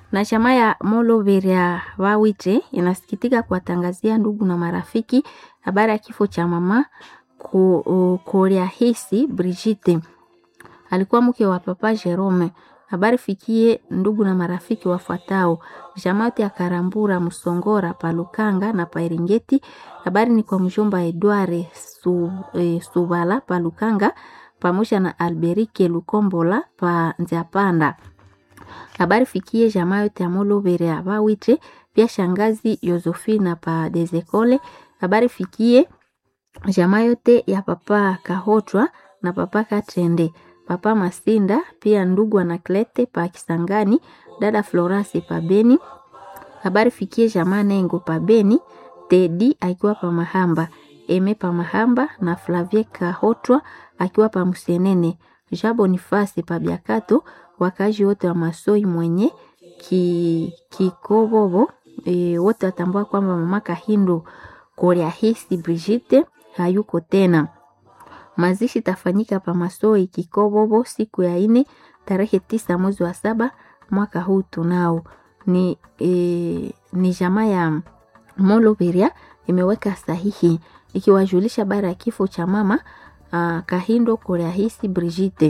Na chama ya Moloveria Wawite inasikitika kuwatangazia ndugu na marafiki habari ya kifo cha mama Koriahisi Brigitte, alikuwa mke wa papa Jerome. Habari fikie ndugu na marafiki wafuatao: jamati ya Karambura Musongora Palukanga na Pairingeti. Habari ni kwa mjomba Edward su, e, Subala Palukanga pamoja na Alberike Lukombola pa Nziapanda. Habari fikie jamaa yote ya Moloveria Bawite, pia shangazi Yosefina pa Dezekole. Habari fikie jamaa yote ya papa Kahotwa na papa Katende, papa Masinda, pia ndugu Anaklete pa Kisangani, dada Florasi pa Beni. Habari fikie jamaa Nengo pa Beni, Tedi akiwa pa Mahamba, Eme pa Mahamba na Flavie Kahotwa akiwa pa Musenene, Ja Bonifasi pa Biakato, wakazi wote wa Masoi mwenye ki, Kikobobo e, wote watambua kwamba mama Kahindo Koriahisi Brigitte hayuko tena. Mazishi tafanyika pa Masoi Kikobobo siku ya ine tarehe tisa mwezi wa saba mwaka huu tunao. Ni, e, ni jamaa ya Moloveria imeweka sahihi ikiwajulisha bara ya kifo cha mama uh, Kahindo Koriahisi Brigitte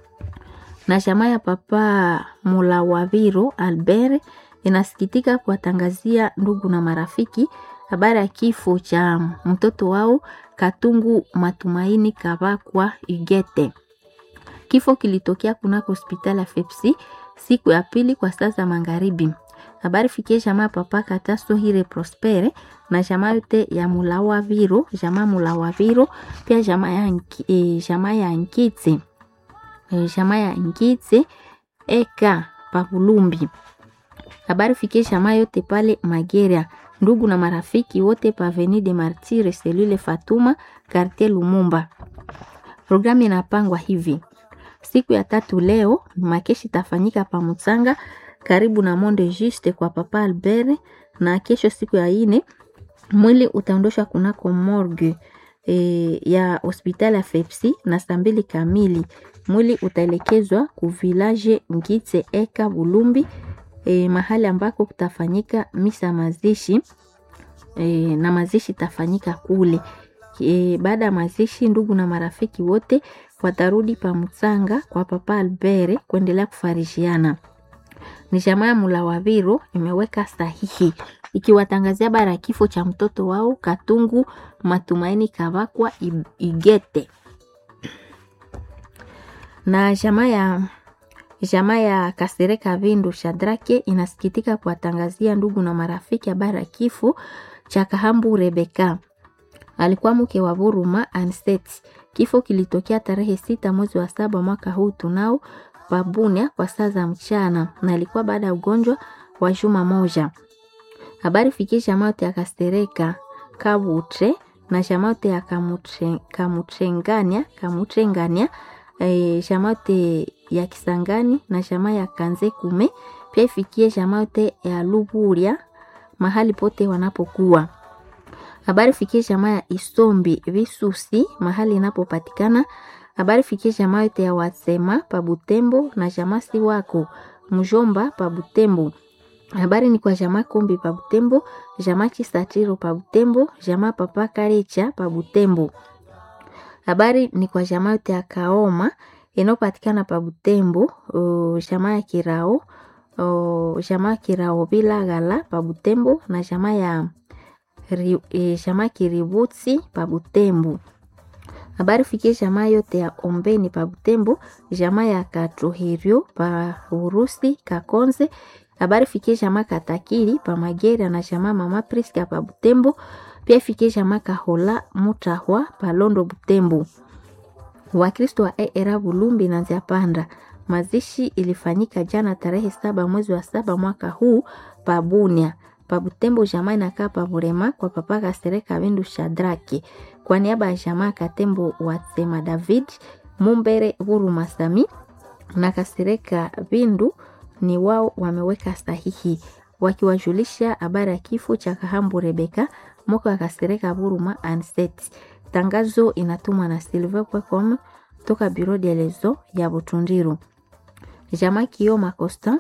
na jamaa ya papa Mulawaviro Albert inasikitika kuwatangazia ndugu na marafiki habari ya kifo cha mtoto wao Katungu Matumaini Kabakwa Igete. Kifo kilitokea kunako hospitali ya Fepsi siku ya pili kwa saa za magharibi. Habari fikie jamaa papa Kataso Hire Prospere na jamaa yote ya Mulawaviro, jamaa Mulawaviro pia jamaa ya, e, jamaa ya Nkitse jamaa ya Ngitse eka Pavulumbi. Habari fikie jamaa yote pale Mageria, ndugu na marafiki wote pa Avenue de Martyre selule Fatuma quartier Lumumba. Programu inapangwa hivi: siku ya tatu leo makeshi tafanyika pa Mutsanga karibu na Monde Juste kwa papa Albert, na kesho siku ya ine mwili utaondoshwa kunako morgue e, ya hospitali ya Fepsi na saa mbili kamili mwili utaelekezwa ku village Ngitse eka Bulumbi e, mahali ambako kutafanyika misa mazishi e, na mazishi tafanyika kule e, baada ya mazishi ndugu na marafiki wote watarudi pa Mutsanga kwa papa Albert kuendelea kufarishiana. Ni jamaa ya Mulawaviro imeweka sahihi ikiwatangazia bara ya kifo cha mtoto wao Katungu Matumaini Kavakwa Igete na jamaa ya jamaa ya Kasereka Vindu Shadrake inasikitika kuwatangazia ndugu na marafiki habari ya kifo cha Kahambu Rebeka, alikuwa mke wa Buruma Anset. Kifo kilitokea tarehe sita mwezi wa saba mwaka huu tunao Pabunia kwa saa za mchana, na alikuwa baada ya ugonjwa wa juma moja. Habari fikie jamaa yote ya Kasereka Kabutre na jamaa yote ya Kamutrengania Kamutrengania E, jamaa yote ya Kisangani na jamaa ya Kanze Kume pia ifikie jamaa yote ya Luburia mahali pote wanapokuwa. Habari fikie jamaa ya Isombi Visusi mahali inapopatikana. Habari fikie jamaa yote ya Wasema pa Butembo na jamaa si wako Mjomba pa Butembo. Habari ni kwa jamaa Kombi pa Butembo, jamaa Kisatiro pa Butembo, jamaa Papa Karecha pa Butembo. Habari ni kwa jamaa yote ya Kaoma inayopatikana pa Butembo, jamaa ya Kirao, jamaa ya Kirao bila gala pa Butembo na jamaa ya e, jamaa Kiributsi pa Butembo. Habari fikie jamaa yote ya Ombeni pa Butembo, jamaa ya Katuhirio pa Urusi Kakonze. Habari fikie jamaa Katakiri pa Magera na jamaa Mama Priska pa Butembo pia fikie jamaa Kahola Mutahwa Palondo Butembo. Wakristo wa era Bulumbi na Nziapanda. Mazishi ilifanyika jana tarehe saba mwezi wa saba mwaka huu pa Bunia. Pa Butembo jamaa inakaa pa Burema kwa papa Kasereka Bindu Shadraki. Kwa niaba ya jamaa Katembo Watsema David Mumbere Huru Masami na Kasereka Bindu ni wao wameweka sahihi wakiwajulisha habari ya kifo cha Kahambu Rebeka mwaka wa Kasereka Buruma Anset. Tangazo inatumwa na silver.com toka Bureau de Lezo ya Butundiru. Jamaa Kioma Constant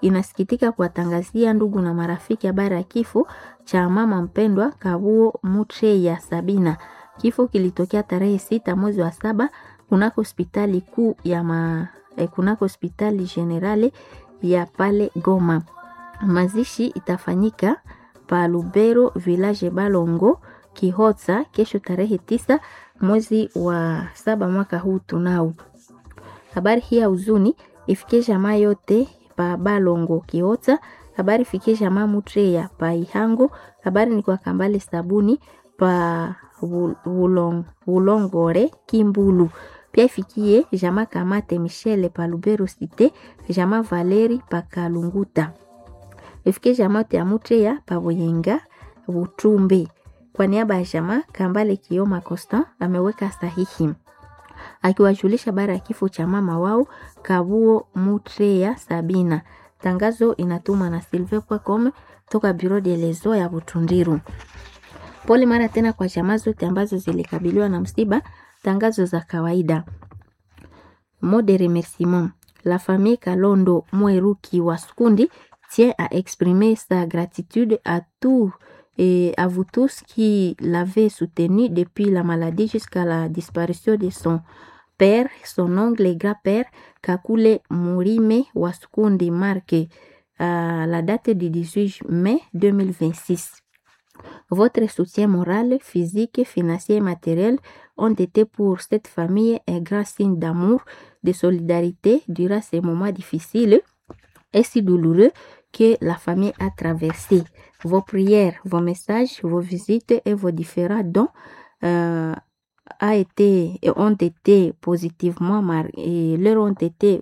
inasikitika kuwatangazia ndugu na marafiki habari ya kifo cha mama mpendwa Kabuo Mutre ya Sabina. Kifo kilitokea tarehe sita mwezi wa saba kunako hospitali kuu ya ma, eh, kunako hospitali generale ya pale Goma. Mazishi itafanyika pa Lubero village Balongo Kihotsa kesho tarehe tisa mwezi wa saba mwaka huu tunao. Habari hii ya huzuni ifikie jamaa yote pa Balongo Kihotsa. Habari ifikie jamaa Mutreya pa Ihango. Habari ni kwa Kambale Sabuni pa Wulong, Wulongore Kimbulu. Pia ifikie jamaa Kamate Michele pa Lubero Cité, jamaa Valeri pa Kalunguta. Ifikie jamaa yote ya Mutreya pa Buyenga Butumbe. Kwa niaba ya jamaa Kambale Kioma Constant ameweka sahihi akiwajulisha habari ya kifo cha mama wao Kabuo Mutreya Sabina. Tangazo inatumwa na silve.com toka Bureau de lezo ya Butundiru. Pole mara tena kwa jamaa zote ambazo zilikabiliwa na msiba. Tangazo za kawaida. Mot de remerciement. La famille Kalondo Mweruki wa Skundi tient à exprimer sa gratitude à tous et à vous tous qui l'avez soutenu depuis la maladie jusqu'à la disparition de son père, son oncle et grand-père, Kakule Murime Waskundi, marqué à la date du 18 mai 2026. Votre soutien moral, physique, financier et matériel ont été pour cette famille un grand signe d'amour, de solidarité durant ces moments difficiles et si douloureux que la famille a traversé. Vos prières, vos messages, vos visites et vos différents dons euh, a été, ont été positivement marqués, leur ont été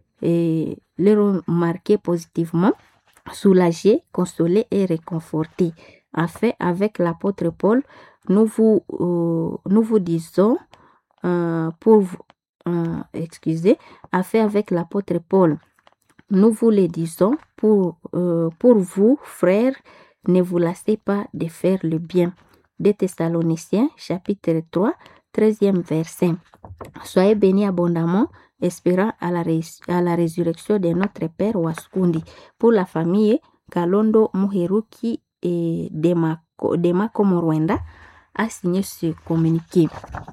et leur ont marqué positivement, soulagés, consolés et réconfortés. Enfin, avec l'apôtre Paul, nous vous, euh, nous vous disons euh, pour vous, excusez, afin avec l'apôtre Paul, nous vous le disons pour, euh, pour vous, frères, ne vous lassez pas de faire le bien. Des Thessaloniciens, chapitre 3, 13e verset. Soyez bénis abondamment, espérant à la, à la résurrection de notre Père Waskundi. Pour la famille Kalondo Muheruki et Demako Morwenda a signé ce communiqué.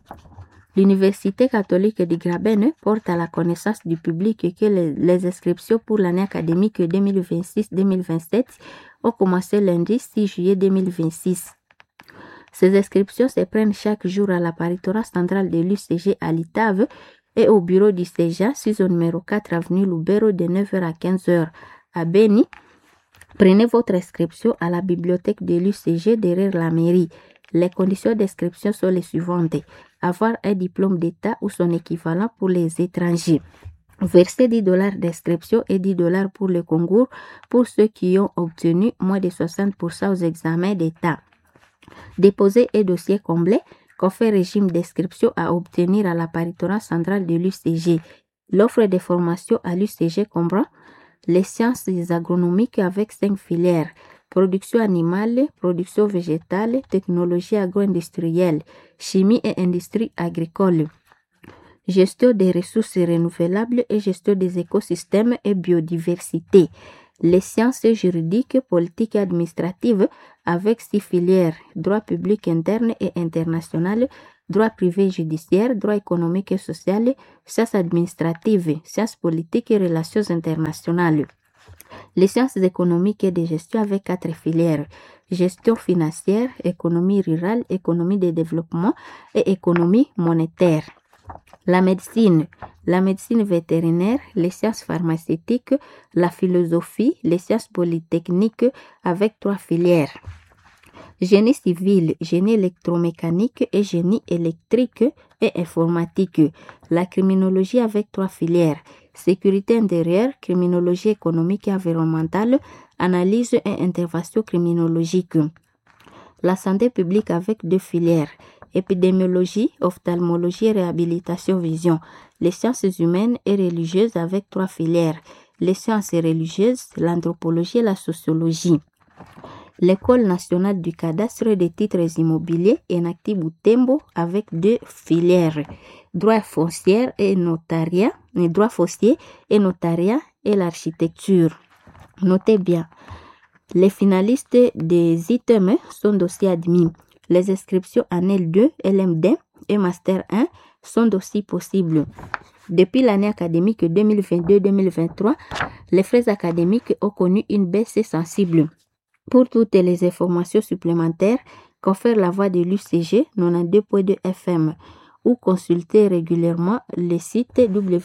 L'Université catholique de Graben porte à la connaissance du public que les, les inscriptions pour l'année académique 2026-2027 ont commencé lundi 6 juillet 2026. Ces inscriptions se prennent chaque jour à l'apparitoire centrale de l'UCG à l'Itave et au bureau du CEJA, 6 au numéro 4 avenue Lubero de 9h à 15h. À Beni, prenez votre inscription à la bibliothèque de l'UCG derrière la mairie. Les conditions d'inscription sont les suivantes. Avoir un diplôme d'État ou son équivalent pour les étrangers. Verser 10 dollars d'inscription et 10 dollars pour le concours pour ceux qui ont obtenu moins de 60% aux examens d'État. Déposer un dossier complet confère régime d'inscription à obtenir à l'apparitoire central de l'UCG. L'offre de formation à l'UCG comprend les sciences agronomiques avec cinq filières production animale, production végétale, technologie agro-industrielle, chimie et industrie agricole, gestion des ressources renouvelables et gestion des écosystèmes et biodiversité, les sciences juridiques, politiques et administratives avec six filières, droit public interne et international, droit privé judiciaire, droit économique et social, sciences administratives, sciences politiques et relations internationales les sciences économiques et de gestion avec quatre filières gestion financière, économie rurale, économie de développement et économie monétaire. La médecine, la médecine vétérinaire, les sciences pharmaceutiques, la philosophie, les sciences polytechniques avec trois filières. Génie civil, génie électromécanique et génie électrique et informatique. La criminologie avec trois filières sécurité intérieure, criminologie économique et environnementale, analyse et intervention criminologique. La santé publique avec deux filières, épidémiologie, ophtalmologie et réhabilitation vision. Les sciences humaines et religieuses avec trois filières, les sciences religieuses, l'anthropologie et la sociologie. L'école nationale du cadastre des titres immobiliers Enacti Boutembo avec deux filières, droit foncier et notariat, droit foncier et notariat et l'architecture. Notez bien, les finalistes des items sont aussi admis. Les inscriptions en L2, LMD et Master 1 sont aussi possibles. Depuis l'année académique 2022-2023, les frais académiques ont connu une baisse sensible. Pour toutes les informations supplémentaires, confère la voix de l'UCG 92.2 FM ou consulter régulièrement le site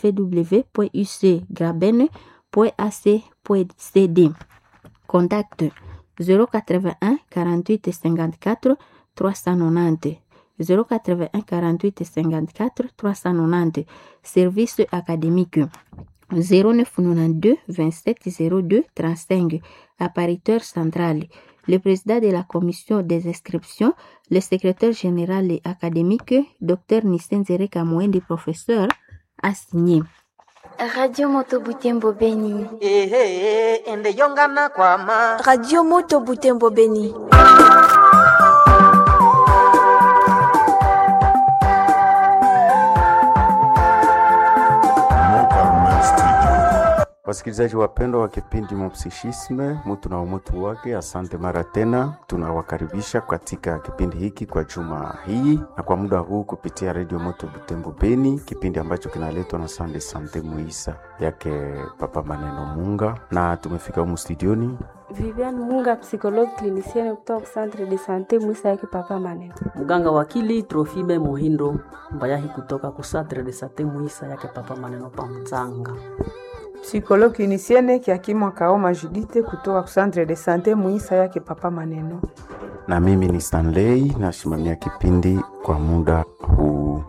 www.ucgraben.ac.cd. Contact 081 48 54 390 081 48 54 390 Service académique 0992 27 02 35 Appariteur central le président de la commission des inscriptions, le secrétaire général et académique, Dr Nisenzere Kamwendi, professeur, a signé. Radio Moto Butembo Beni. ehe ende yongana kwama Radio Moto Butembo Beni. Wasikilizaji wapendwa wa kipindi Mopsichisme, mutu na umutu wake, asante mara tena. Tunawakaribisha katika kipindi hiki kwa juma hii na kwa muda huu kupitia redio Moto Butembo Beni, kipindi ambacho kinaletwa na Sande Sante Muisa yake Papa Maneno Munga, na tumefika humu studioni Viviane Munga, psychologue clinicienne kutoka centre de sante Mwisa yake Papa Maneno. muganga wakili Trofime Muhindo Mbayahi kutoka ku centre de sante Mwisa yake Papa Maneno pa Mtsanga. Psychologue clinicienne Kiakimwa Kaoma Judite kutoka Centre de Sante Muisa yake Papa Maneno. na mimi ni Stanley nasimamia kipindi kwa muda huu.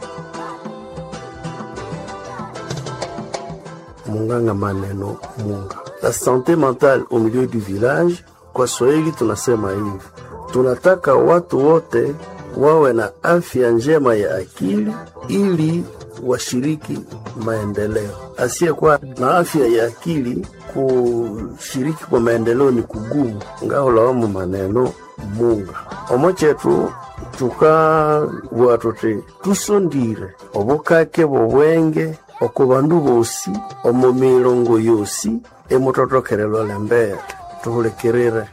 Munganga Maneno Munga. La santé mentale au milieu du village, kwa Swahili tunasema hivi, tunataka watu wote wawe na afya njema ya akili ili washiriki maendeleo. Asiyekuwa na afya ya akili kushiriki kwa maendeleo ni kugumu. ngaulawamu maneno munga omo chetu tukabua tuti tusondire obukake bobwenge oko bandu bosi omo milongo yosi emutotokerelwa lembere tuhulikirire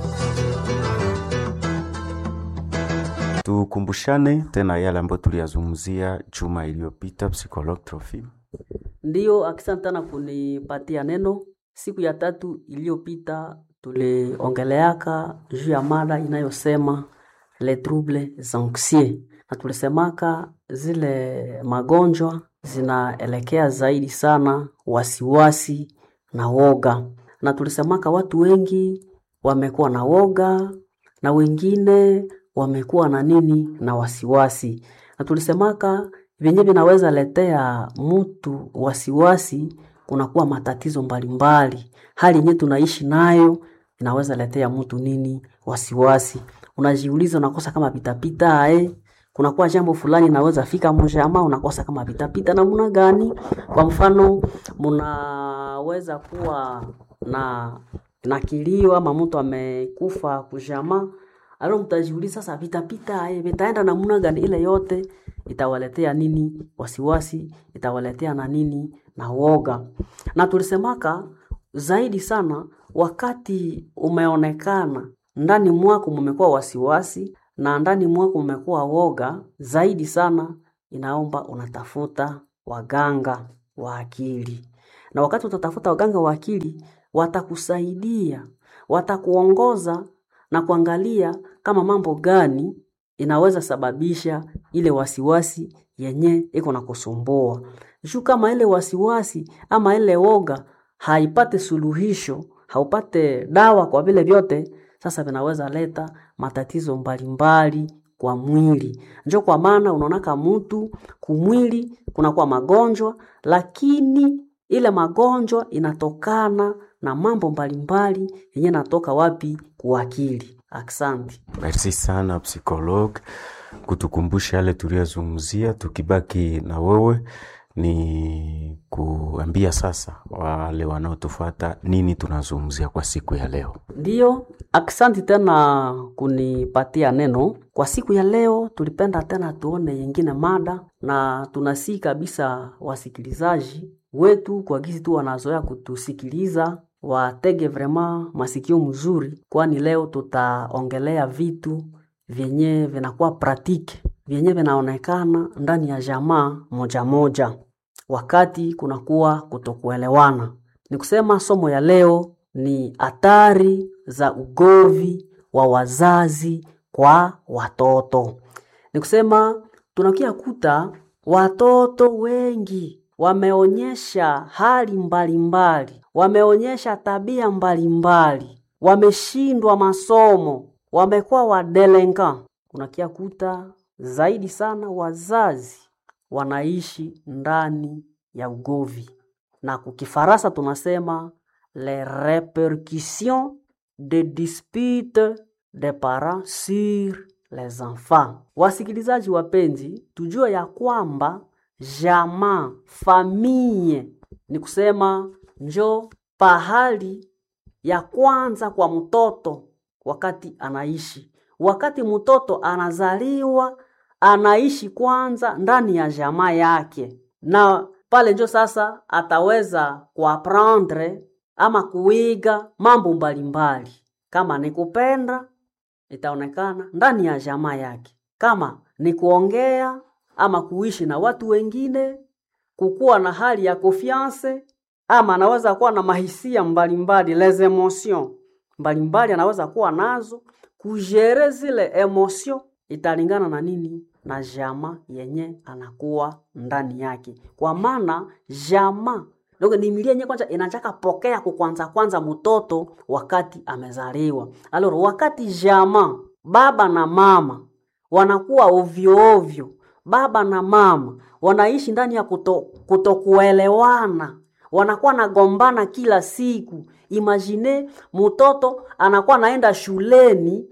Tukumbushane tena yale ambayo tuliyazungumzia juma iliyopita, psychologue Trofim. Ndiyo, asante sana kunipatia neno. Siku ya tatu iliyopita tuliongeleaka juu ya mada inayosema les troubles anxieux, na tulisemaka zile magonjwa zinaelekea zaidi sana wasiwasi na woga, na tulisemaka watu wengi wamekuwa na woga na wengine wamekuwa na nini na wasiwasi, na tulisemaka vyenye vinaweza letea mtu wasiwasi, kunakuwa matatizo mbalimbali. Hali yenye tunaishi nayo inaweza letea mtu nini wasiwasi. Unajiuliza, unakosa kama pitapita eh? kunakuwa jambo fulani inaweza fika mjama, unakosa kama pitapita namna gani? Kwa mfano, munaweza kuwa na na kilio ama mtu amekufa kujama alo mtajiuliza sasa vitapita eh, vitaenda namna gani? Ile yote itawaletea nini wasiwasi, itawaletea na nini na woga. Na tulisemaka zaidi sana wakati umeonekana ndani mwako mumekuwa wasiwasi na ndani mwako mumekuwa woga, zaidi sana inaomba unatafuta waganga wa akili, na wakati utatafuta waganga wa akili watakusaidia, watakuongoza na kuangalia kama mambo gani inaweza sababisha ile wasiwasi yenye iko na kusumbua. Juu kama ile wasiwasi ama ile woga haipate suluhisho, haupate dawa kwa vile vyote, sasa vinaweza leta matatizo mbalimbali kwa mwili. Njo kwa maana unaonaka mtu kumwili kunakuwa magonjwa, lakini ile magonjwa inatokana na mambo mbalimbali yenye natoka wapi? Kuakili. Asante. Merci sana psychologue kutukumbusha yale tuliyozungumzia. Tukibaki na wewe, ni kuambia sasa wale wanaotufuata nini tunazungumzia kwa siku ya leo. Ndiyo, aksanti tena kunipatia neno kwa siku ya leo. Tulipenda tena tuone yengine mada, na tunasii kabisa wasikilizaji wetu kwa gisi tu wanazoea kutusikiliza watege vrema masikio mzuri, kwani leo tutaongelea vitu vyenye vinakuwa pratike vyenye vinaonekana ndani ya jamaa moja moja wakati kunakuwa kutokuelewana. Ni kusema somo ya leo ni hatari za ugovi wa wazazi kwa watoto. Ni kusema tunakia kuta watoto wengi wameonyesha hali mbalimbali mbali, wameonyesha tabia mbalimbali mbali, wameshindwa masomo, wamekuwa wadelenka. Unakia kuta zaidi sana wazazi wanaishi ndani ya ugovi, na kukifaransa tunasema les répercussions de disputes des parents sur les enfants. Wasikilizaji wapenzi, tujue ya kwamba jamaa, famille ni kusema njo pahali ya kwanza kwa mtoto wakati anaishi. Wakati mtoto anazaliwa, anaishi kwanza ndani ya jamaa yake, na pale njo sasa ataweza kuaprendre ama kuiga mambo mbalimbali. Kama ni kupenda, itaonekana ndani ya jamaa yake. Kama ni kuongea ama kuishi na watu wengine, kukuwa na hali ya confiance, ama anaweza kuwa na mahisia mbalimbali, les emotions mbalimbali anaweza kuwa nazo, kujere zile emotion italingana na nini? Na jamaa yenye anakuwa ndani yake, kwa maana jamaa ndio ni milia yenye kwanza inataka pokea kukwanza kwanza mtoto wakati amezaliwa. Aloro, wakati jamaa baba na mama wanakuwa ovyo ovyo, baba na mama wanaishi ndani ya kuto, kutokuelewana, wanakuwa nagombana kila siku. Imagine mtoto anakuwa naenda shuleni,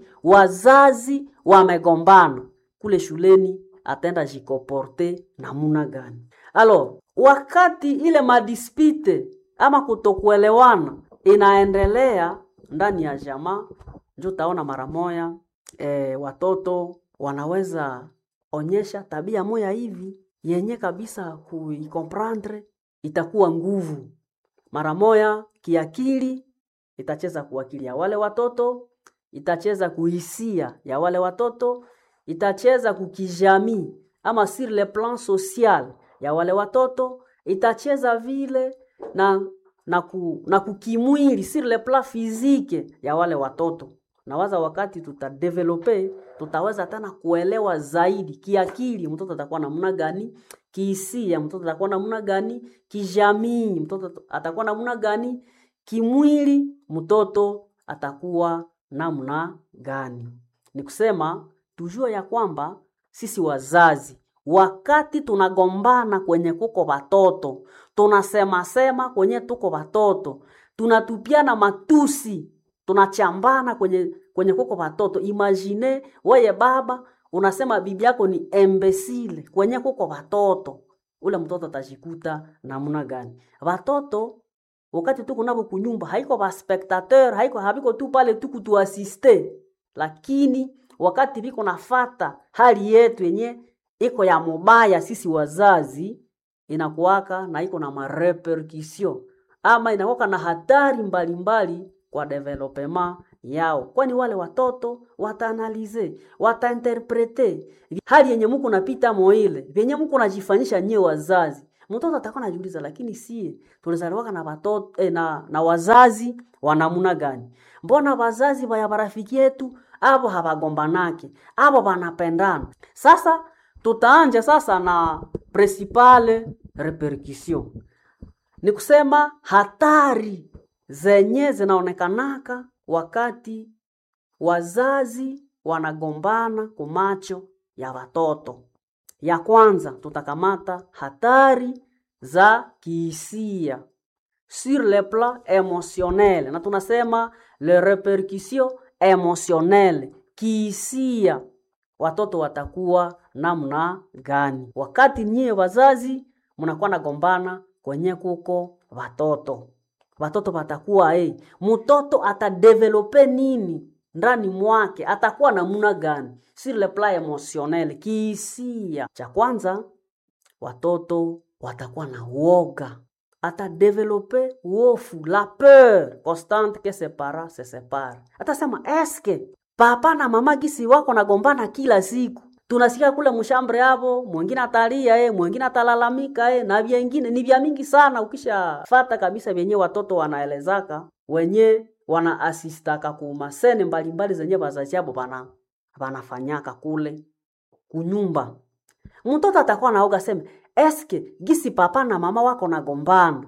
wazazi wamegombana kule shuleni, ataenda jikoporte namuna gani? Alo, wakati ile madispite ama kutokuelewana inaendelea ndani ya jamaa, njo utaona mara moya e, watoto wanaweza onyesha tabia moya hivi yenye kabisa kuikomprendre itakuwa nguvu mara moya kiakili, itacheza kuakili ya wale watoto, itacheza kuhisia ya wale watoto, itacheza kukijamii ama sur le plan social ya wale watoto, itacheza vile na na, ku, na kukimwili sur le plan physique ya wale watoto. Nawaza wakati tutadevelope, tutaweza tena kuelewa zaidi kiakili, mtoto atakuwa namna gani, kihisia mtoto atakuwa namna gani, kijamii mtoto atakuwa namna gani, kimwili mtoto atakuwa namna gani. Ni kusema tujue ya kwamba sisi wazazi wakati tunagombana kwenye kuko watoto, tunasema sema kwenye tuko watoto, tunatupiana matusi, tunachambana kwenye kwenye kuko watoto. Imagine weye baba unasema bibi yako ni embesile kwenye kuko watoto, ule mtoto atajikuta namna gani? Watoto wakati tuko nabo kunyumba, haiko ba spectateur, haiko habiko tu pale tu kutuasiste, lakini wakati biko nafata hali yetu yenye iko ya mubaya, sisi wazazi inakuwaka na iko na marepercussion ama inakuwaka na hatari mbalimbali mbali kwa development yao, kwani wale watoto wataanalize, watainterprete hali yenye muko napita moile vyenye muko najifanyisha nyie wazazi. Mtoto atakuwa anajiuliza, lakini sie tulizaliwaka na watoto eh, na, na wazazi wa namna gani? Mbona wazazi wa marafiki yetu abo habagombanake abo banapendana? Sasa tutaanja sasa na principale repercussion, ni kusema hatari zenye zinaonekanaka wakati wazazi wanagombana kumacho ya watoto. Ya kwanza tutakamata hatari za kihisia sur le plan emotionnel, na tunasema le repercussion emotionnelle, kihisia watoto watakuwa namna gani wakati nyie wazazi mnakuwa nagombana kwenye kuko watoto watoto watakuwa hey, mtoto atadevelope nini ndani mwake atakuwa namna gani sur le plan emotionnel kihisia cha kwanza watoto watakuwa na uoga atadevelope wofu la peur constante que ses parents se separe atasema eske papa na mama gisi wako nagombana kila siku tunasikia kule mshambre hapo mwingine atalia eh, mwingine atalalamika eh, na vyengine ni vya mingi sana ukishafata kabisa vyenye watoto wanaelezaka wenye wana asistaka kumasene mbalimbali zenye wazazi yabo bana banafanyaka kule kunyumba mtoto atakuwa naoga seme eske gisi papa na mama wako nagombana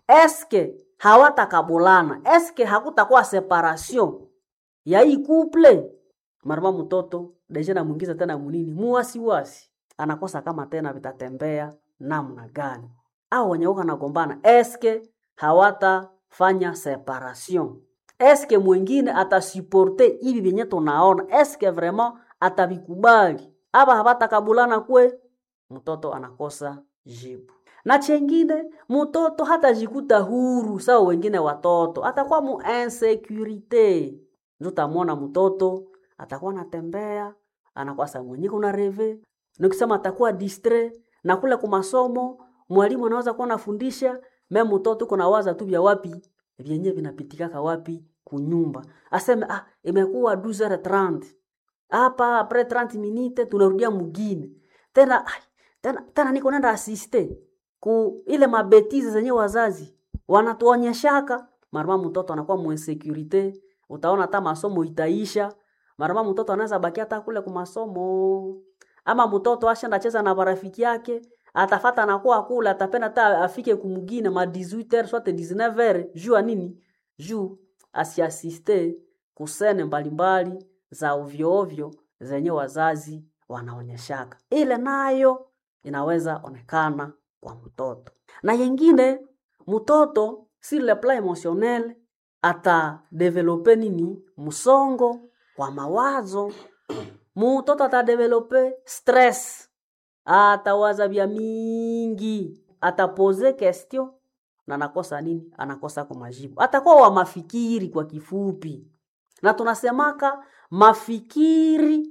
eske hawatakabulana eske hakutakuwa separation ya hii couple marama mtoto deja namwingiza tena munini muwasiwasi anakosa kama tena vitatembea namna gani au wenye uko nagombana eske hawatafanya separation eske mwingine atasuporte hivi vyenye tunaona eske vraiment atavikubali aba hawatakabulana kwe mtoto anakosa jibu na chengine mtoto hatajikuta huru sawa wengine watoto atakuwa mu insecurite njutamwona mtoto atakuwa anatembea anakuwa saa mwenye kuna reve nikisema atakuwa distre na kule kumasomo mwalimu anaweza kuwa anafundisha me mtoto kuna waza tu vya wapi vyenye vinapitikaka wapi kunyumba aseme ah imekuwa 12h30 hapa apres 30 minute tunarudia mugine tena ai, tena, tena niko nenda asiste ku ile mabetizi zenye wazazi wanatuonyeshaka marama mtoto anakuwa muinsekurite utaona hata masomo itaisha marama mtoto anaweza baki hata kule kumasomo ama mtoto ashenda cheza na marafiki yake atafata nakuwa kule atapenda hata afike kumugine ma 18h soit 19h juu ya nini juu asiasiste kusene mbalimbali za ovyo ovyo zenye wazazi wanaonyeshaka ile nayo inaweza onekana kwa mtoto na yengine mtoto sur le plan emotionnel atadevelope nini msongo wa mawazo mtoto atadevelope stress atawaza vya mingi atapoze question na anakosa nini anakosa kwa majibu atakuwa wa mafikiri kwa kifupi na tunasemaka mafikiri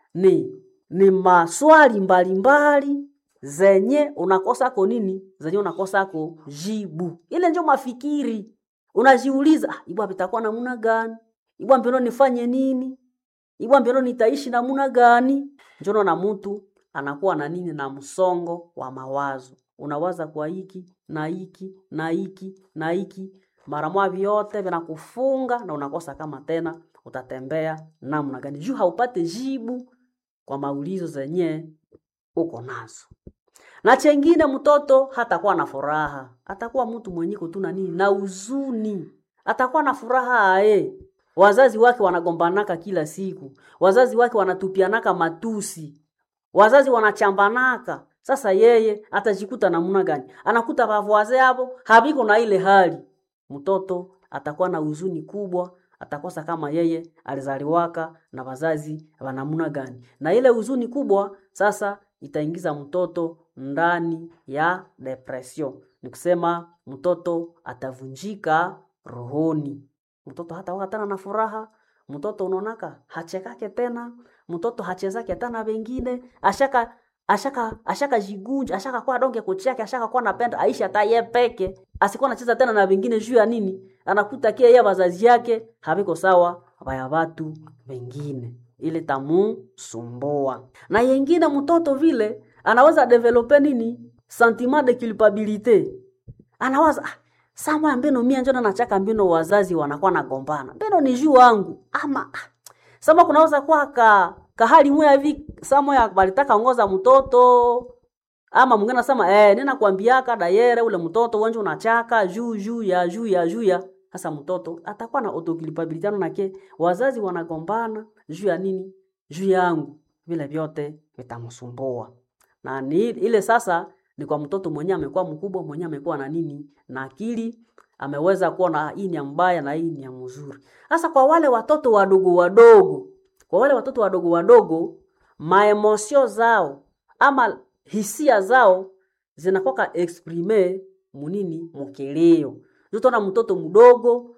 ni ni maswali mbalimbali mbali, zenye unakosako nini zenye unakosako jibu ile njo mafikiri unajiuliza ah, ibwa vitakuwa namuna gani ibwa mbeno nifanye nini ibwa mbeno nitaishi namuna gani njono na mtu anakuwa na nini na msongo wa mawazo unawaza kwa hiki na hiki na hiki na hiki mara mwa vyote vinakufunga na unakosa kama tena utatembea namna gani juu haupate jibu kwa maulizo zenye uko nazo na chengine mtoto hatakuwa na furaha atakuwa mtu mwenyeko tu na nini na uzuni atakuwa na furaha ae wazazi wake wanagombanaka kila siku wazazi wake wanatupianaka matusi wazazi wanachambanaka sasa yeye atajikuta namna gani anakuta vavoaze hapo haviko na ile hali mtoto atakuwa na huzuni kubwa atakosa kama yeye alizaliwaka na wazazi wanamuna gani na ile huzuni kubwa sasa itaingiza mtoto ndani ya depression ni kusema mtoto atavunjika rohoni mtoto hata tena na furaha mtoto unaonaka hachekake tena mtoto hachezake tena wengine ashaka ashaka ashaka jigunja ashaka kwa donge kuchake ashaka kwa napenda aisha hata ye peke asikuwa anacheza tena na wengine juu ya nini anakuta kia yeye wazazi yake haviko sawa vaya watu wengine ile tamu sumbua na yengine mtoto vile anaweza develope nini sentiment de culpabilité anawaza ah, samwa mbino mia njona nachaka mbino wazazi wanakuwa nagombana mbino ni juu wangu ama ah, sama kunaweza kuwa ka kahali mwe hivi samo ya balitaka ngoza mtoto ama mwingine anasema eh nina kuambiaka dayere ule mtoto wanje unachaka juu juu ya juu ya juu ya sasa mtoto atakuwa na autoculpability nake wazazi wanagombana juu ya nini juu yangu vile vyote vitamsumbua na ni ile sasa ni kwa mtoto mwenyewe amekuwa mkubwa mwenyewe amekuwa na nini na akili ameweza kuona hii ni mbaya na hii ni ya mzuri sasa kwa wale watoto wadogo wadogo kwa wale watoto wadogo wadogo maemosio zao ama hisia zao zinakoka exprime munini mukilio utona mtoto mdogo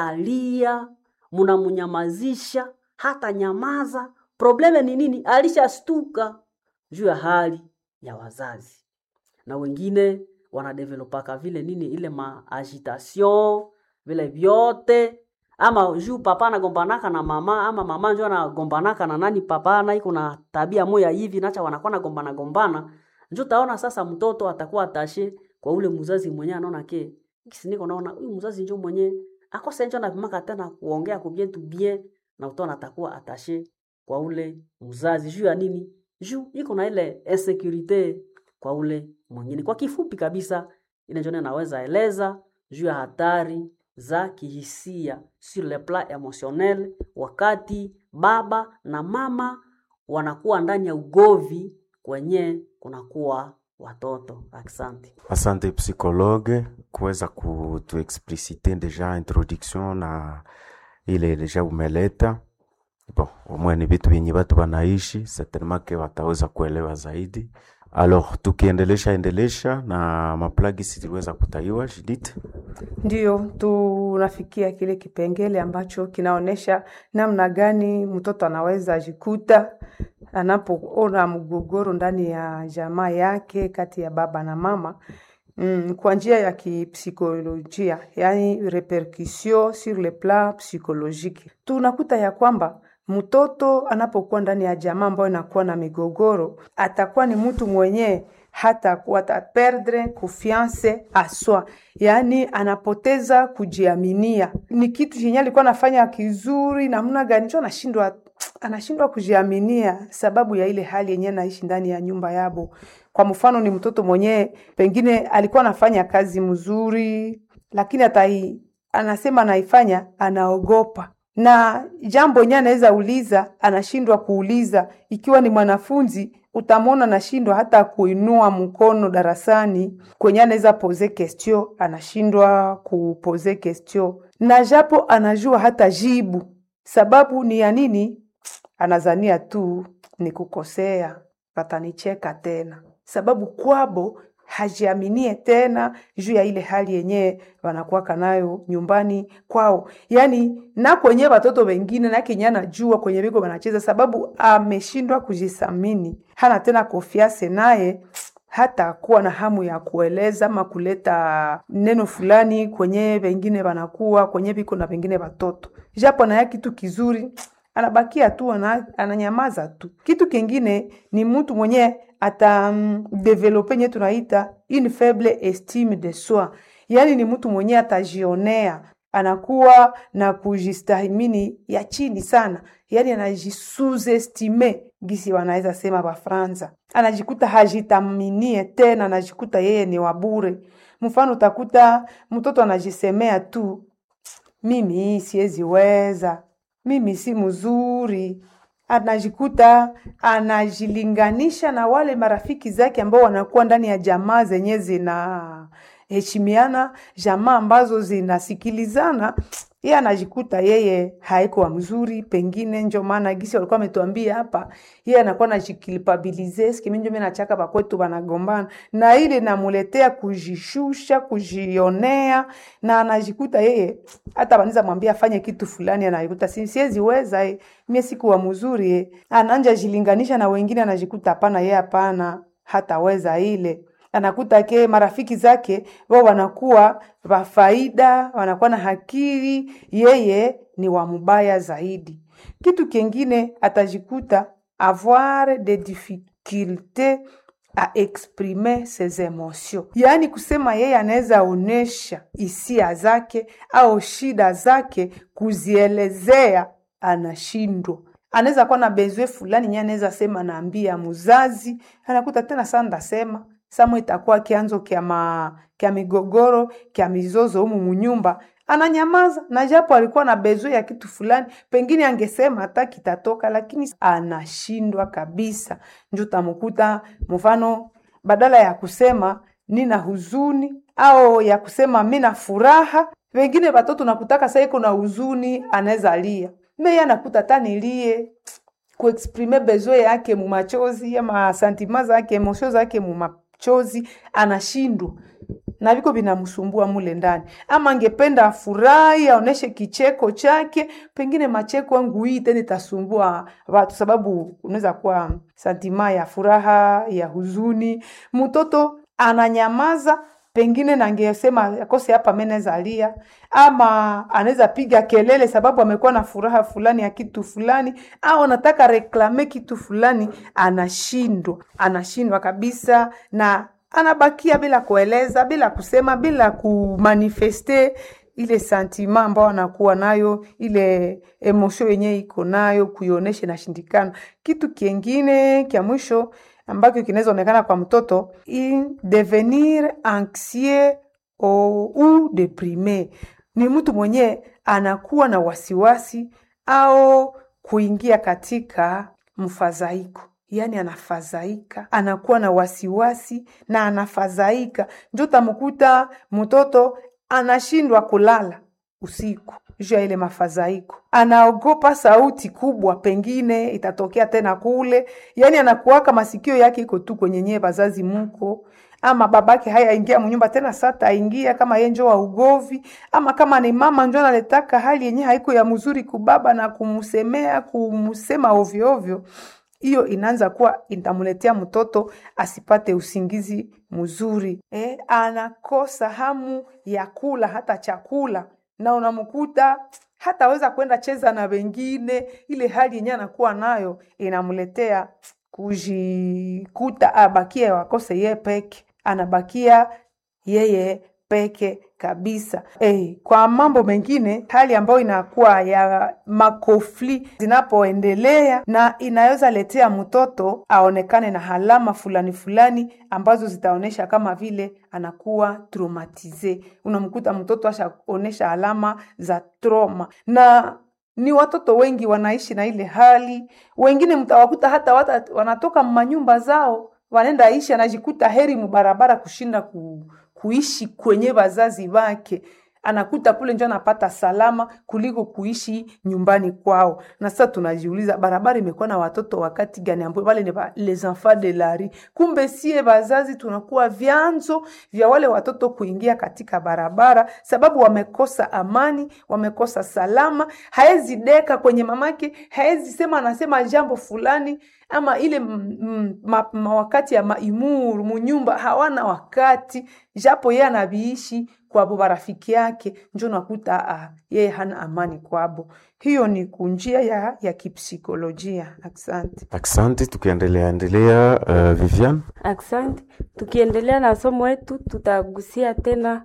atalia munamunyamazisha hata nyamaza probleme ni nini alishastuka juu ya hali ya wazazi na wengine wanadevelopaka vile nini ile maagitation vile vyote ama juu papa anagombanaka na mama ama mama njo anagombanaka na nani papa na iko na tabia moya hivi nacha wanakuwa nagombana gombana njo taona sasa mtoto atakuwa atashe kwa ule mzazi mwenye anaona ke kisi niko naona huyu mzazi njo mwenye akose njo anapimaka tena kuongea kubien tu bien na utaona atakuwa atashe kwa ule mzazi juu ya nini juu iko na ile insecurite kwa ule mwingine kwa kifupi kabisa ile njo naweza eleza juu ya hatari za kihisia sur le plan emotionnel wakati baba na mama wanakuwa ndani ya ugovi kwenye kunakuwa watoto asante Asante psychologue kuweza kutuexplicite deja introduction na ile deja umeleta. Bon, umwe ni vitu vyenye watu wanaishi, certainement ke wataweza kuelewa zaidi. Alors, tukiendelesha endelesha na maplagi ziliweza kutaiwa Judith. Ndiyo, tunafikia kile kipengele ambacho kinaonyesha namna gani mtoto anaweza jikuta anapoona mgogoro ndani ya jamaa yake kati ya baba na mama mm, kwa njia ya kipsikolojia, yani repercussion sur le plan psychologique. Tunakuta ya kwamba mtoto anapokuwa ndani ya jamaa ambayo inakuwa na migogoro, atakuwa ni mtu mwenyewe hata ata perdre confiance aswa, yaani anapoteza kujiaminia. Ni kitu chenye alikuwa anafanya kizuri namna gani, cho anashindwa anashindwa kujiaminia sababu ya ile hali yenyewe anaishi ndani ya nyumba yabo. Kwa mfano, ni mtoto mwenyewe pengine alikuwa anafanya kazi mzuri, lakini atai anasema anaifanya anaogopa na jambo yenyewe anaweza uliza anashindwa kuuliza. Ikiwa ni mwanafunzi utamwona anashindwa hata kuinua mkono darasani kwenye anaweza pose question, anashindwa kupose question, na japo anajua hata jibu. Sababu ni ya nini? Anazania tu ni kukosea, watanicheka tena, sababu kwabo hajiaminie tena juu ya ile hali yenyewe wanakuwaka nayo nyumbani kwao, yani na kwenye watoto wengine na kenye anajua kwenye viko wanacheza, sababu ameshindwa kujisamini, hana tena konfiance naye hata kuwa na hamu ya kueleza ama kuleta neno fulani kwenye wengine wanakuwa kwenye viko na wengine watoto, japo anaya kitu kizuri anabakia tu ana, ananyamaza tu. Kitu kingine ni mtu mwenye ata um, develope nye tunaita une faible estime de soi, yaani ni mtu mwenye atajionea, anakuwa na kujistahimini ya chini sana, yaani anajisuzestime gisi wanaweza sema Bafransa, anajikuta hajitaminie tena, anajikuta yeye ni wabure. Mfano utakuta mtoto anajisemea tu, mimi siweziweza mimi si mzuri. Anajikuta anajilinganisha na wale marafiki zake ambao wanakuwa ndani ya jamaa zenye zinaheshimiana, jamaa ambazo zinasikilizana. Yeye anajikuta yeye haiko mzuri, pengine njo maana gisi walikuwa ametuambia hapa, yeye anakuwa anajikilpabilize sikimi njo mimi nachaka bakwetu banagombana, na ile namuletea kujishusha, kujionea, na anajikuta yeye hata banaweza mwambia afanye kitu fulani, anajikuta si siwezi weza eh, mimi sikuwa mzuri eh, ananja jilinganisha na wengine, anajikuta hapana, yeye hapana hataweza ile anakuta ke marafiki zake wao wanakuwa wa faida, wanakuwa na hakiri, yeye ni wa mubaya zaidi. Kitu kingine atajikuta avoir des difficultés a exprimer ses emotions, yaani kusema yeye anaweza onesha hisia zake au shida zake, kuzielezea anashindwa anaweza kuwa na bezwe fulani nye anaweza sema naambia mzazi, anakuta tena saa ndasema samo itakuwa kianzo kya ma kya migogoro kya mizozo humu munyumba, ananyamaza na japo alikuwa na bezwe ya kitu fulani, pengine angesema hata kitatoka, lakini anashindwa kabisa. Njo tamukuta mfano, badala ya kusema nina huzuni au ya kusema mina furaha, wengine watoto nakutaka sasa iko na huzuni, anaweza lia meye anakuta tanilie kuexprime besoin yake mumachozi ama santima zake emosio zake mumachozi, anashindwa na viko vinamsumbua mule ndani, ama angependa afurahi aoneshe kicheko chake, pengine macheko yangu hii tena itasumbua watu, sababu unaweza kuwa santima ya furaha ya huzuni. Mtoto ananyamaza pengine nangesema akose hapa menezalia ama anaweza piga kelele sababu amekuwa na furaha fulani ya kitu fulani au anataka reklame kitu fulani anashindwa anashindwa kabisa na anabakia bila kueleza bila kusema bila kumanifeste ile sentiment ambayo anakuwa nayo ile emotion yenyewe iko nayo kuionyesha inashindikana kitu kingine kya mwisho ambacho kinaweza onekana kwa mtoto i devenir anxieux au, ou deprime ni mtu mwenyewe anakuwa na wasiwasi au kuingia katika mfadhaiko yaani anafadhaika anakuwa na wasiwasi na anafadhaika njo tamkuta mtoto anashindwa kulala usiku juu ya ile mafadhaiko anaogopa sauti kubwa pengine itatokea tena kule yaani anakuwaka masikio yake iko tu kwenye nyee bazazi muko ama babake haya ingia mnyumba tena sata aingia kama ye njo wa ugovi ama kama ni mama njo analetaka hali yenye haiko ya mzuri kubaba na kumsemea kumsema ovyo ovyo hiyo inaanza kuwa itamletea mtoto asipate usingizi mzuri eh, anakosa hamu ya kula hata chakula na unamkuta hataweza kwenda cheza na wengine ile hali yenyewe anakuwa nayo inamletea kujikuta abakie wakose ye peke anabakia yeye peke kabisa. Eh, kwa mambo mengine hali ambayo inakuwa ya makofli zinapoendelea na inaweza letea mtoto aonekane na alama fulani fulani ambazo zitaonyesha kama vile anakuwa traumatize. Unamkuta mtoto ashaonyesha alama za trauma na ni watoto wengi wanaishi na ile hali. Wengine mtawakuta hata wata, wanatoka manyumba zao wanaenda ishi, anajikuta heri mubarabara kushinda ku, kuishi kwenye wazazi wake anakuta kule njo anapata salama kuliko kuishi nyumbani kwao. Na sasa tunajiuliza barabara imekuwa na watoto wakati gani? Ambao wale ni ba- les enfants de la rue. Kumbe sie wazazi tunakuwa vyanzo vya wale watoto kuingia katika barabara, sababu wamekosa amani, wamekosa salama. Haezi deka kwenye mamake, haezi sema anasema jambo fulani ama ile mm, mm, ma, ma wakati ya maimuru munyumba hawana wakati, japo yeye anaviishi kwabo barafiki yake, njo nakuta ah, yeye hana amani kwabo. Hiyo ni kunjia ya, ya kipsikolojia. Asante. Asante, tukiendelea endelea, uh, Vivian. Asante. Tukiendelea na somo wetu, tutagusia tena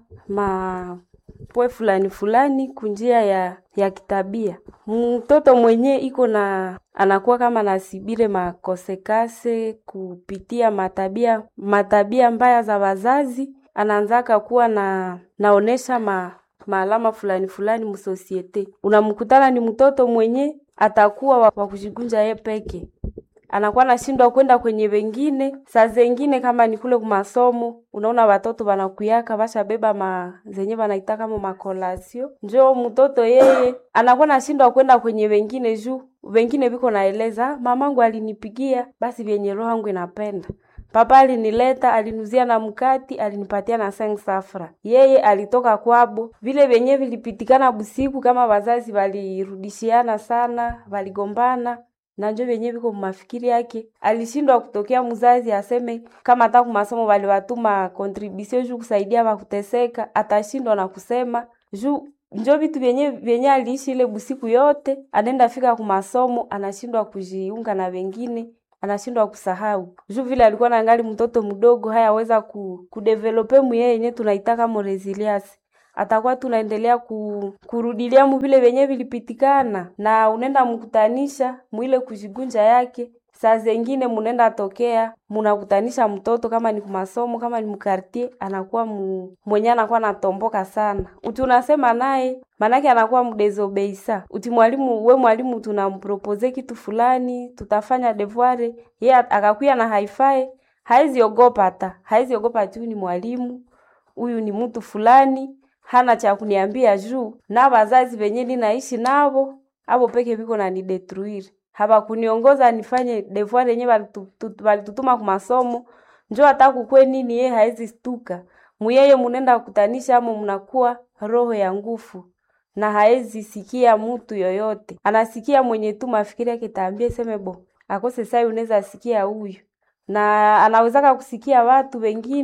mapwe fulani fulani kunjia ya ya kitabia. Mtoto mwenye iko na anakuwa kama nasibire makosekase kupitia matabia matabia mbaya za wazazi, anaanzaka kuwa na naonesha ma maalama fulani fulani msosiete. Unamkutana ni mtoto mwenye atakuwa wa wa kujigunja ye peke anakuwa nashindwa kwenda kwenye wengine. Saa zengine kama ni kule kumasomo, unaona watoto wanakuyaka bashabeba ma zenye wanaita kama makolasio, njo mtoto yeye anakuwa nashindwa kwenda kwenye wengine juu wengine viko naeleza mamangu alinipigia, basi vyenye roho yangu inapenda Papa alinileta alinuzia na mkati alinipatia na seng safra. Yeye alitoka kwabo, vile vyenye vilipitikana busiku, kama wazazi walirudishiana sana, waligombana na njo vyenye viko mafikiri yake. Alishindwa kutokea mzazi aseme kama hata kumasomo waliwatuma contribution juu kusaidia wakuteseka, atashindwa na kusema juu njo vitu vyenye vyenye aliishi ile busiku yote, anaenda fika kumasomo anashindwa kujiunga na wengine anashindwa kusahau juu vile alikuwa nangali mtoto mdogo, hayaweza ku, kudevelope muyeye yenye tunaitaka mo resilience atakuwa tunaendelea ku, kurudilia mu vile vyenye vilipitikana, na unenda mkutanisha mwile kujigunja yake. Saa zengine munenda tokea munakutanisha mtoto kama ni kumasomo kama ni mkartie, anakuwa mu, mwenye anakuwa natomboka sana, uti unasema naye manake anakuwa mdezobeisa. Uti mwalimu we mwalimu tunampropose kitu fulani, tutafanya devoir, ye akakuya na haifai, haezi ogopa hata haezi ogopa ati huyu ni mwalimu, huyu ni mtu fulani hana cha kuniambia juu na wazazi venye ninaishi navo avo peke viko na nidetruire hawakuniongoza nifanye devoir yenye walitu- walitutuma kumasomo njo hata kukwe nini ye haezi stuka muyeye munenda kutanisha amo mnakuwa roho ya nguvu na haezi sikia mutu yoyote anasikia mwenye tu mafikiri yake taambie seme bo akose sai unaweza sikia huyu na anawezaka kusikia watu wengine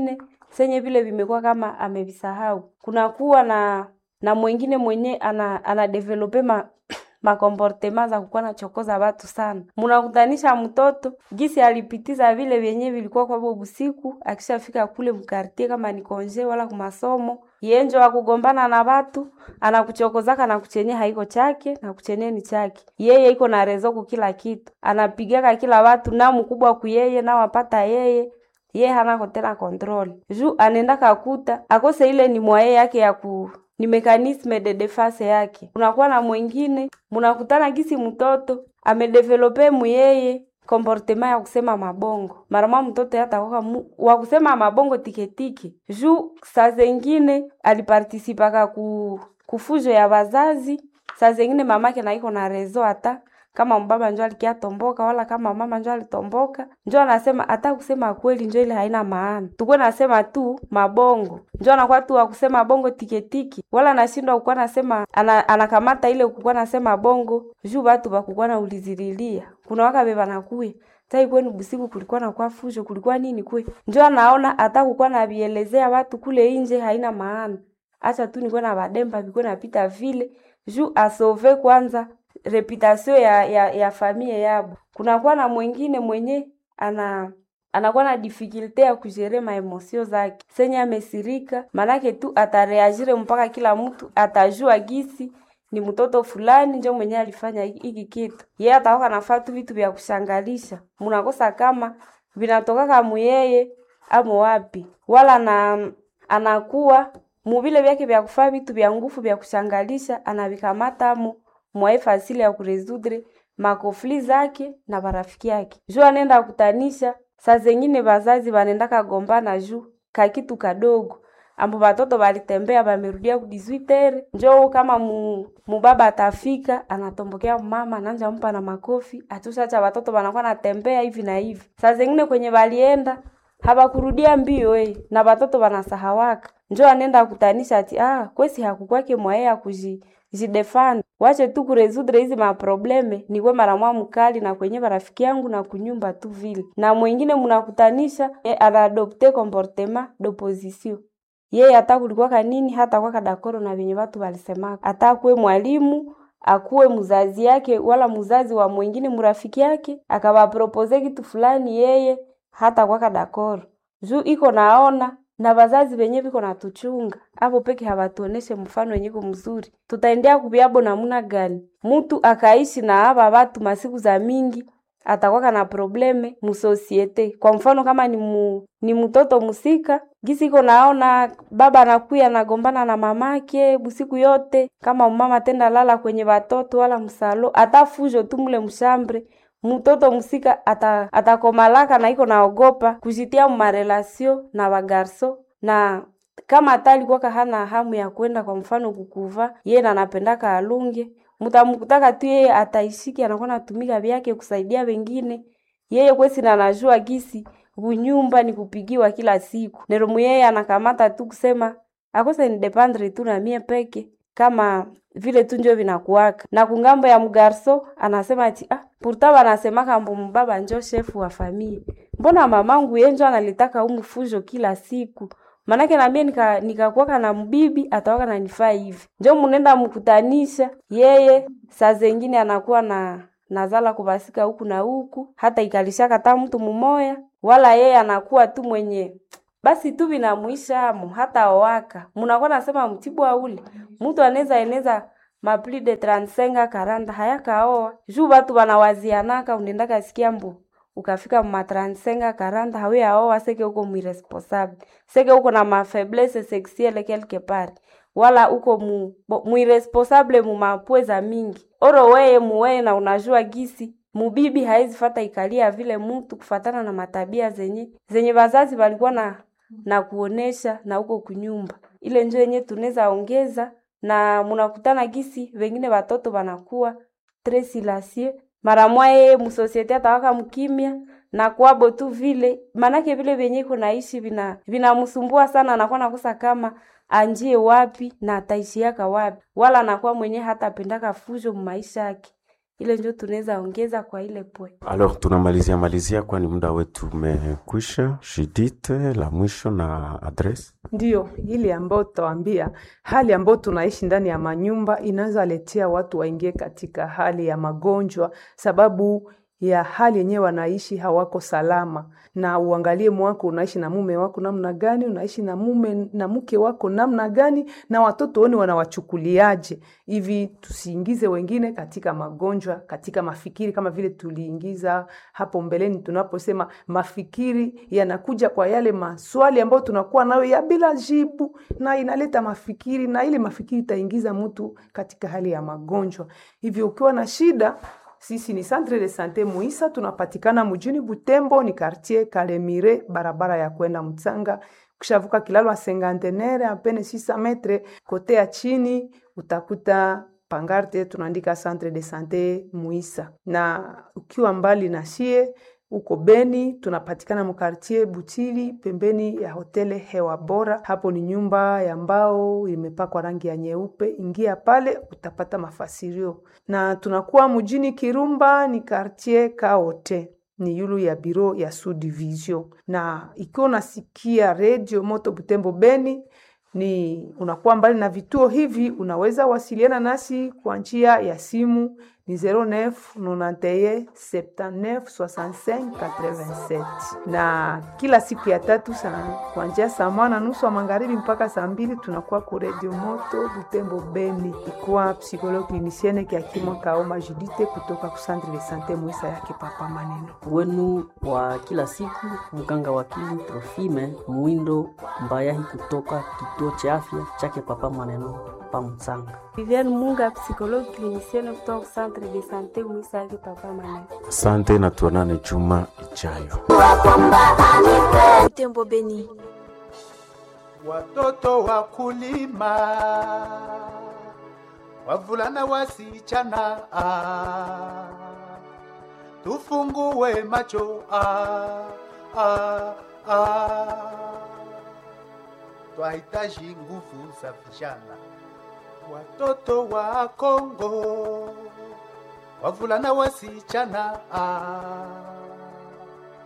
senye vile vimekuwa kama amevisahau. Kunakuwa na na mwingine mwenye ana anadevelope ma makomportema za kukuwa nachokoza watu sana. Munakutanisha mtoto gisi alipitiza vile vyenye vilikuwa kwabo busiku, akishafika kule mkartie kama ni konje wala kumasomo, yenjo akugombana na watu, anakuchokozaka na kuchenye haiko chake na kuchenye ni chake. Yeye iko na rezo kila kitu, anapigaka kila watu na mkubwa kuyeye na wapata yeye ye hanako tena control juu anenda kakuta akose ile ni mwaye yake ya ku ni mekanisme de defense yake. Unakuwa na mwingine munakutana gisi mtoto amedevelope muyeye komportema ya kusema mabongo marama mtoto yatakoka wa kusema mabongo tiketike juu saa zengine alipartisipaka ku kufujo ya wazazi saa zengine mamake naiko na rezo hata kama mbaba njo alikia tomboka wala kama mama njo alitomboka, njo anasema hata kusema kweli njo ile haina maana, tukwe nasema tu mabongo, njo anakuwa tu akusema bongo tiketiki, wala anashindwa kukuwa nasema ana, anakamata ile kukuwa nasema bongo juu batu bakukuwa na ulizililia kuna waka beba nakuye tai kwenu busiku kulikuwa na kwa fujo kulikuwa nini kwe, njo anaona hata kukuwa na bielezea watu kule inje haina maana, acha tu nikuwe na bademba bikuwe napita vile juu asove kwanza reputation ya, ya, ya familia yabo. Kunakuwa na mwingine mwenye ana anakuwa na difficulte ya kujere maemosio zake, senye amesirika, manake tu atareagire mpaka kila mtu atajua gisi ni mtoto fulani njo mwenye alifanya hiki kitu. Yeye ataoka nafaa tu vitu vya kushangalisha, munakosa kama vinatokaka muyeye amo wapi, wala na anakuwa muvile vyake vya kufaa vitu vya nguvu vya kushangalisha anavikamata amo mwae fasili ya kuresudre makofli zake na barafiki yake juu anenda kutanisha. Saa zengine bazazi banenda kagombana juu kakitu kadogo ambo batoto balitembea bamerudia ku 18 njoo kama mu, mubaba atafika anatombokea mama ananja mpa na makofi atushacha batoto banakuwa natembea hivi na hivi. Saa zengine kwenye balienda habakurudia mbio eh, na batoto banasahawaka njoo anenda kutanisha ati ah kwesi hakukwake mwae ya kuji jidefend wache tu kuresudre hizi maprobleme nikwe mara mwa mkali na kwenye barafiki yangu na kunyumba tu vile na mwingine mnakutanisha e, anaadopte comportement d'opposition yeye hata kulikuwa kanini hata kwa kadakoro na venye watu walisemaka hata akuwe mwalimu akuwe mzazi yake wala mzazi wa mwingine mrafiki yake akawapropose kitu fulani yeye hata kwa kadakoro juu iko naona na bazazi benye biko natuchunga abo peke habatuoneshe mfano wenyeko mzuri, tutaendea kubyabo namuna gani? Mutu akaishi na aba batu masiku za mingi atakwaka na probleme musosiete. Kwa mfano kama ni mu, ni mtoto musika gisi iko naona baba anakuya anagombana na mamake busiku yote, kama mama tenda lala kwenye batoto wala msalo, ata fujo tu mule mshambre mtoto musika ata, atakomalaka na iko naogopa kujitia mumarelasio na bagarso na kama hata alikuwaka hana hamu ya kwenda kwa mfano kukuva yeye na anapendaka alunge mtamkutaka tu yeye ataishiki anakuwa natumika vyake kusaidia wengine yeye kwesi na anajua gisi bunyumba ni kupigiwa kila siku neromu yeye anakamata tu kusema akose ni dependre tu na mie peke kama vile tu njo vinakuwaka na kungambo ya mgarso anasema ati ah, pourtant wanasemaka mbo mbaba njo shefu wa famille mbona mamangu yenjo analitaka umu fujo kila siku manake namie nika nikakuwaka na mbibi atawaka nanifaa hivi njo munenda mkutanisha yeye saa zengine anakuwa na nazala kubasika huku na huku hata ikalishaka hata mtu mumoya wala yeye anakuwa tu mwenye basi tu vinamwishamo hata owaka munakuwa nasema mtibwa ule mtu anaweza eneza mapli de 35 karanda hayakaoa juu batu banawazianaka unendaka sikia mbu ukafika ma 35 karanda hawe aoa seke uko mwiresponsable seke uko na mafaiblesse sexuelle quelque part wala uko mu, mwiresponsable mu mapweza mingi oro weye muweye na unajua gisi mubibi haizi fata ikalia vile mtu kufatana na matabia zenye zenye wazazi walikuwa na na kuonesha na huko kunyumba ile njo yenye tunaweza ongeza na munakutana gisi wengine watoto wanakuwa tres silencieux mara mwaye musosiete atawaka mkimya na kwabo tu vile manake vile vyenye iko naishi vina vinamsumbua sana anakuwa nakosa kama anjie wapi na ataishiaka wapi wala anakuwa mwenye hata apendaka fujo mumaisha yake ile njo tunaweza ongeza kwa ile pwe. Alors tunamalizia malizia, kwani muda wetu umekwisha. Judith, la mwisho na adresse. Ndiyo, ile ambayo tutawaambia, hali ambayo tunaishi ndani ya manyumba inaweza letea watu waingie katika hali ya magonjwa, sababu ya hali yenyewe wanaishi hawako salama. Na uangalie mwako, unaishi na mume wako namna gani, unaishi na mume na mke wako namna gani, na watoto woni wanawachukuliaje, hivi tusiingize wengine katika magonjwa, katika mafikiri, kama vile tuliingiza hapo mbeleni tunaposema mafikiri yanakuja kwa yale maswali ambayo tunakuwa nayo ya bila jibu, na inaleta mafikiri, na ile mafikiri itaingiza mtu katika hali ya magonjwa. Hivyo ukiwa na shida sisi ni Centre de Sante Muisa, tunapatikana mjini Butembo, ni quartier Kalemire, barabara ya kwenda Mtsanga. Ukishavuka kilalo ya Sengantenere apene 600 metre kote ya chini utakuta pangarte tunaandika Centre de Sante Muisa, na ukiwa mbali na shie uko Beni tunapatikana mkartie Butili pembeni ya hotele Hewa Bora. Hapo ni nyumba ya mbao imepakwa rangi ya nyeupe. Ingia pale utapata mafasirio, na tunakuwa mjini Kirumba ni kartie Kaote ni yulu ya biro ya Sud Division, na ikiwa unasikia redio Moto Butembo Beni ni unakuwa mbali na vituo hivi, unaweza wasiliana nasi kwa njia ya simu ni 09 91 79 65 87, na kila siku ya tatu sana kuanzia saa moja na nusu wa magharibi mpaka saa mbili tunakuwa ku Radio Moto Butembo Beni, ikuwa psikologue clinicienne Kiakimwa Kaoma Judite kutoka ku Centre de Sante Mwisa yake Papa Maneno wenu wa kila siku, mganga wakili Trofime Mwindo Mbayahi kutoka kituo cha afya chake Papa Maneno pa Mtsanga. Viviane Munga, psychologue clinicienne kutoka Centre de Sante Mwisa yake Papa Maneno. Asante na tuonane juma ijayo. Butembo Beni. Watoto wakulima, wavulana wasichana, ah, tufungue macho ah, ah, ah. Twahitaji nguvu za vijana, watoto wa Kongo, wavulana wasichana ah,